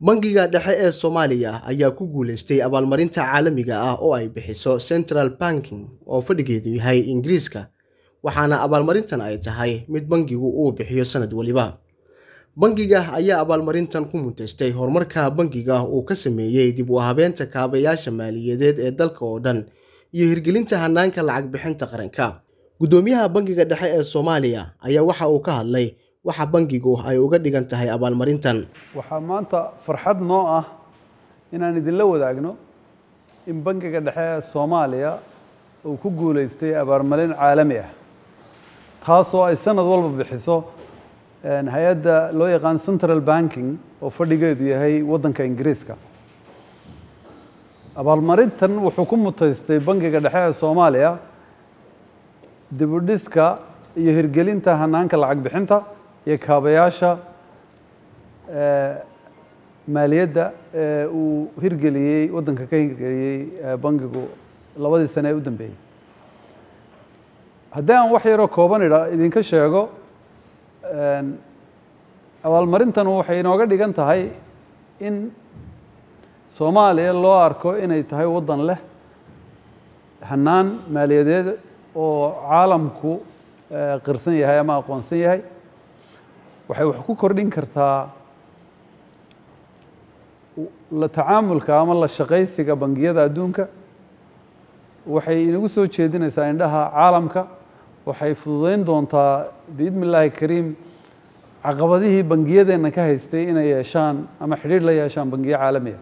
bangiga dhexe ee soomaaliya ayaa ku guuleystay abaalmarinta caalamiga ah oo ay bixiso central banking oo fadhigeedu yahay ingiriiska waxaana abaalmarintan ay tahay mid bangigu uu bixiyo sanad weliba bangiga ayaa abaalmarintan ku munteystay horumarka bangiga uu ka sameeyey dib u habeenta kaabayaasha maaliyadeed ee dalka oo dhan iyo hirgelinta hanaanka lacag bixinta qaranka guddoomiyaha bangiga dhexe ee soomaaliya ayaa waxa uu ka hadlay waxa bangigu ay uga dhigan tahay abaalmarintan waxaa maanta farxad noo ah inaan idinla wadaagno in bangiga dhexe ee soomaaliya uu ku guuleystay abaalmarin caalami ah taasoo ay sanad walba bixiso hay-adda loo yaqaan central banking oo fadhigeedu yahay waddanka ingiriiska abaalmarintan wuxuu ku mutaystay bangiga dhexe ee soomaaliya dibudhiska iyo hirgelinta hanaanka lacag bixinta iyo kaabayaasha maaliyadda ee uu hirgeliyey waddanka ka hirgeliyey bangigu labadii sane ee u dambeeyey haddii aan wax yaroo kooban idha idinka sheego abaalmarintan waxay inooga dhigan tahay in soomaaliya loo arko inay tahay waddan leh hanaan maaliyadeed oo caalamku qirsan yahay ama aqoonsan yahay waxay wax ku kordhin kartaa la tacaamulka ama la shaqaysiga bangiyada adduunka waxay inagu soo jeedinaysaa indhaha caalamka waxay fududeyn doontaa biidni illaahi kariim caqabadihii bangiyadeenna ka haystay inay yeeshaan ama xidhiidh la yeeshaan bangiyo caalamiya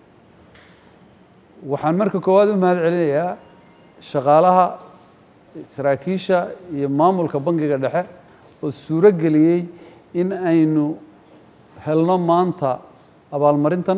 waxaan marka koowaad u mahad celinayaa shaqaalaha saraakiisha iyo maamulka bangiga dhexe oo suuro geliyey in aynu helno maanta abaalmarintan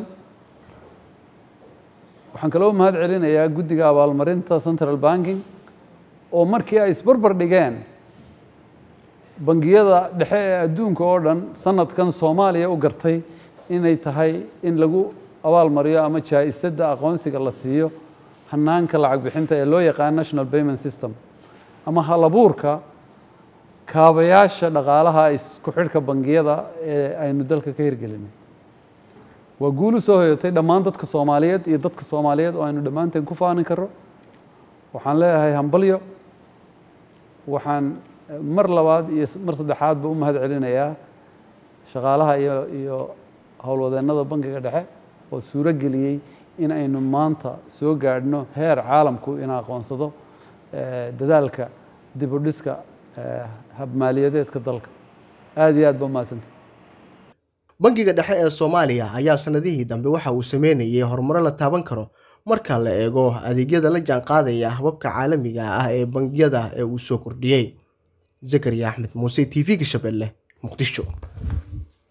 waxaan kaloo mahad celinayaa guddiga abaalmarinta central banking oo markii ay isbarbar dhigeen bangiyada dhexe ee adduunka oo dhan sanadkan soomaaliya u gartay inay tahay in lagu abaalmariyo ama jaa-isadda aqoonsiga la siiyo hanaanka lacag bixinta ee loo yaqaan national payment system ama halabuurka kaabayaasha dhaqaalaha isku xidhka bangiyada ee aynu dalka ka hirgelinay waa guul u soo hoyatay dhammaan dadka soomaaliyeed iyo dadka soomaaliyeed oo aynu dhammaanteen ku faanin karro waxaan leeyahay hambalyo waxaan mar labaad iyo mar saddexaadba u mahad celinayaa shaqaalaha iyo iyo howlwadeennada bangiga dhexe oo suuro geliyey in aynu maanta soo gaadhno heer caalamku ina aqoonsado dadaalka dib u dhiska habmaaliyadeedka dalka aada iyo aad ba umahadsantay bangiga dhexe ee soomaaliya ayaa sanadihii dambe waxa uu sameynayay horumaro la taaban karo marka la eego adeegyada la jaan qaadaya hababka caalamiga ah ee bangiyada ee uu soo kordhiyey zakariya axmed muuse t v-ga shabeelle muqdisho